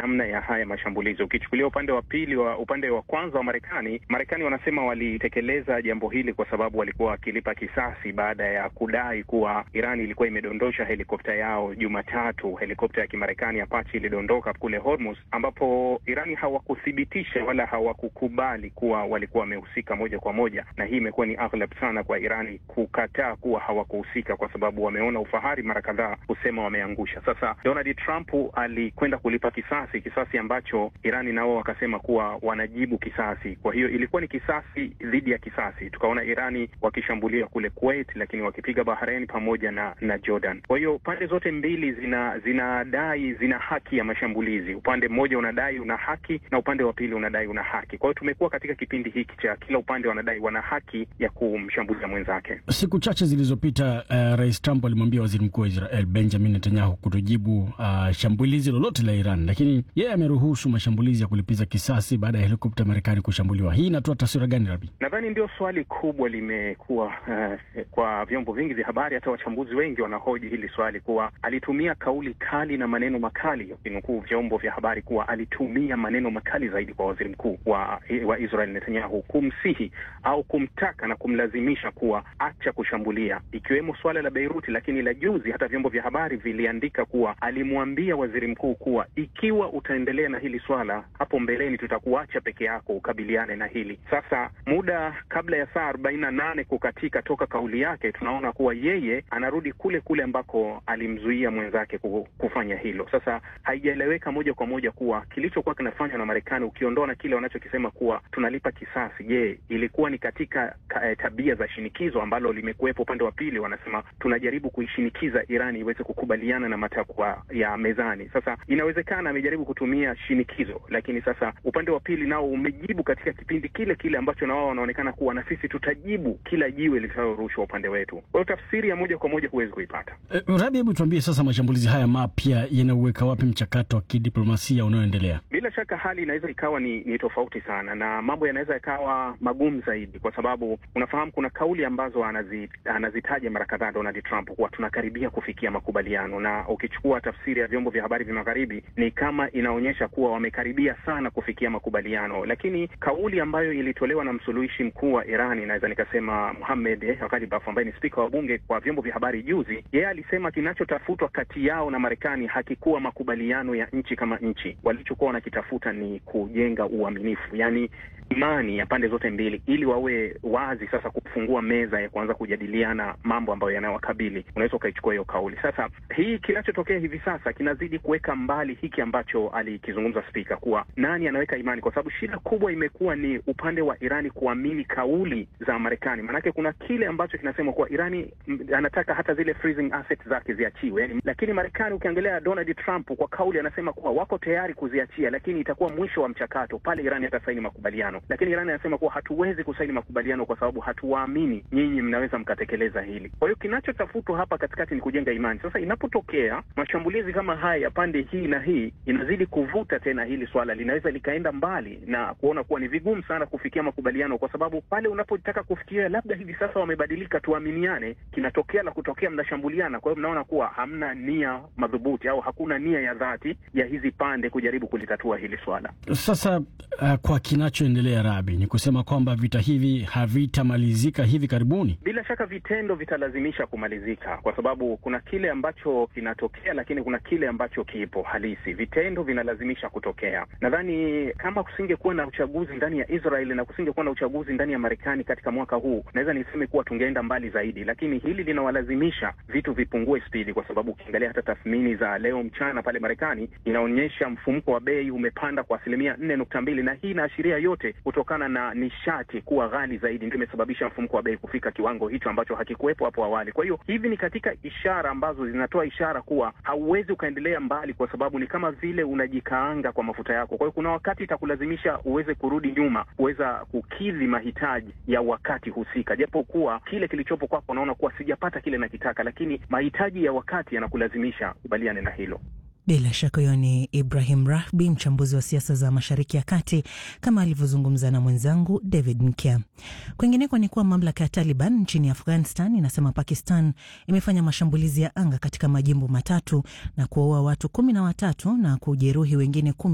namna ya haya mashambulizi. Ukichukulia upande wa pili wa upande wa kwanza wa Marekani, Marekani wanasema walitekeleza jambo hili kwa sababu walikuwa wakilipa kisasi baada ya kudai kuwa Iran ilikuwa imedondosha helikopta yao Jumatatu. Helikopta ya Kimarekani Apache ilidondoka kule Hormuz, ambapo Irani hawakuthibitisha wala hawakukubali kuwa walikuwa wamehusika moja kwa moja, na hii imekuwa ni aghlab sana kwa Irani kukataa kuwa hawakuhusika, kwa sababu wameona ufahari mara kadhaa kusema wameangusha. Sasa Donald Trump alikwenda kulipa kisasi, kisasi ambacho Irani nao wakasema kuwa wanajibu kisasi. Kwa hiyo ilikuwa ni kisasi dhidi ya kisasi. Tukaona Irani wakishambulia kule Kuwait, lakini wakipiga Bahrain pamoja na na Jordan. Kwa hiyo pande zote mbili zina zinadai zina haki ya mashambulizi. Upande mmoja unadai una haki na upande wa pili unadai una haki. Kwa hiyo tumekuwa katika kipindi hiki cha kila upande wanadai wana haki ya kumshambulia mwenzake. Siku chache zilizopita, uh, Rais Trump alimwambia waziri mkuu wa Israel Benjamin Netanyahu kutojibu uh, shambulizi lolote la Iran, lakini yeye ameruhusu mashambulizi ya kulipiza kisasi baada ya helikopta ya Marekani kushambuliwa. Hii inatoa taswira gani, Rabi? Nadhani ndio swali kubwa limekuwa uh, kwa vyombo vingi vya habari, hata wachambuzi wengi wanahoji hili swali kuwa alitumia kauli kali na maneno makali, ukinukuu vyombo vya habari kuwa alitumia maneno makali zaidi kwa waziri mkuu wa, wa Israel Netanyahu kumsihi au kumtaka na kumlazimisha kuwa acha kushambulia, ikiwemo swala la Beiruti. Lakini la juzi hata vyombo vya habari viliandika kuwa alimwambia waziri mkuu kuwa ikiwa utaendelea na hili swala, hapo mbeleni tutakuacha peke yako ukabiliane na hili. Sasa muda kabla ya saa arobaini na nane kukatika toka kauli yake, tunaona kuwa yeye anarudi kule kule ambako alimzuia mwenzake kufanya hilo. Sasa haijaeleweka moja kwa moja kuwa kilichokuwa kinafanywa na Marekani, ukiondoa na kile wanachokisema kuwa tunalipa kisasi, je, ilikuwa ni katika ka, tabia za shinikizo ambalo limekuwepo upande wa pili? Wanasema tunajaribu kuishinikiza Irani iweze kukubaliana na matakwa ya mezani. Sasa inawezekana amejaribu kutumia shinikizo, lakini sasa upande wa pili nao umejibu katika kipindi kile kile ambacho na wao wanaonekana kuwa na sisi tutajibu kila jiwe litalorushwa upande wetu. Kwa hiyo tafsiri ya moja kwa moja huwezi kuipata. Uh, Rabi, hebu tuambie sasa, mashambulizi haya mapya yanauweka wapi mchakato wa kidiplomasia unaoendelea? Bila shaka hali inaweza ikawa ni, ni tofauti sana na mambo yanaweza yakawa magumu zaidi, kwa sababu unafahamu kuna kauli ambazo anazi, anazitaja mara kadhaa Donald Trump kuwa tunakaribia kufikia makubaliano, na ukichukua tafsiri ya vyombo vya habari vya magharibi ni kama inaonyesha kuwa wamekaribia sana kufikia makubaliano, lakini kauli ambayo ilitolewa na msuluhishi mkuu wa Irani, naweza nikasema Mohamed Ghalibaf ambaye ni spika wa bunge kwa vyombo vya habari juzi, yeye alisema kinachotafutwa kati yao na Marekani hakikuwa makubaliano ya nchi kama nchi. Walichokuwa wanakitafuta ni kujenga uaminifu, yani imani ya pande zote mbili, ili wawe wazi sasa kufungua meza ya kuanza kujadiliana mambo ambayo yanayowakabili. Unaweza ukaichukua hiyo kauli. Sasa hii kinachotokea hivi sasa kinazidi kuweka mbali hiki ambacho alikizungumza spika, kuwa nani anaweka imani, kwa sababu shida kubwa imekuwa ni upande wa Irani kuamini kauli za Marekani. Maanake kuna kile ambacho kinasema kuwa Irani m, anataka hata zile freezing assets zake ziachiwe, yani, lakini Marekani ukiangalia Donald Trump kwa kauli anasema kuwa wako tayari kuziachia, lakini itakuwa mwisho wa mchakato pale Irani hatasaini makubaliano lakini Irani anasema kuwa hatuwezi kusaini makubaliano kwa sababu hatuwaamini nyinyi mnaweza mkatekeleza hili. Kwa hiyo kinachotafutwa hapa katikati ni kujenga imani. Sasa inapotokea mashambulizi kama haya ya pande hii na hii, inazidi kuvuta tena hili swala, linaweza likaenda mbali na kuona kuwa ni vigumu sana kufikia makubaliano, kwa sababu pale unapotaka kufikiria labda hivi sasa wamebadilika, tuaminiane, kinatokea la kutokea, mnashambuliana. Kwa hiyo mnaona kuwa hamna nia madhubuti au hakuna nia ya dhati ya hizi pande kujaribu kulitatua hili swala. Sasa uh, kwa kinachoendelea Rabi, ni kusema kwamba vita hivi havitamalizika hivi karibuni. Bila shaka vitendo vitalazimisha kumalizika, kwa sababu kuna kile ambacho kinatokea, lakini kuna kile ambacho kipo halisi. Vitendo vinalazimisha kutokea. Nadhani kama kusingekuwa na uchaguzi ndani ya Israeli na kusingekuwa na uchaguzi ndani ya Marekani katika mwaka huu, naweza niseme kuwa tungeenda mbali zaidi, lakini hili linawalazimisha vitu vipungue spidi, kwa sababu ukiangalia hata tathmini za leo mchana pale Marekani inaonyesha mfumuko wa bei umepanda kwa asilimia nne nukta mbili na hii inaashiria yote kutokana na nishati kuwa ghali zaidi ndio imesababisha mfumuko wa bei kufika kiwango hicho ambacho hakikuwepo hapo awali. Kwa hiyo hivi ni katika ishara ambazo zinatoa ishara kuwa hauwezi ukaendelea mbali, kwa sababu ni kama vile unajikaanga kwa mafuta yako. Kwa hiyo kuna wakati itakulazimisha uweze kurudi nyuma, kuweza kukidhi mahitaji ya wakati husika, japo kuwa kile kilichopo kwako unaona kuwa sijapata kile nakitaka, lakini mahitaji ya wakati yanakulazimisha kubaliane na hilo. Bila shaka huyo ni Ibrahim Rahbi, mchambuzi wa siasa za Mashariki ya Kati, kama alivyozungumza na mwenzangu David Mkia. Kwingineko ni kuwa mamlaka ya Taliban nchini Afghanistan inasema Pakistan imefanya mashambulizi ya anga katika majimbo matatu na kuwaua watu kumi na watatu na kujeruhi wengine kumi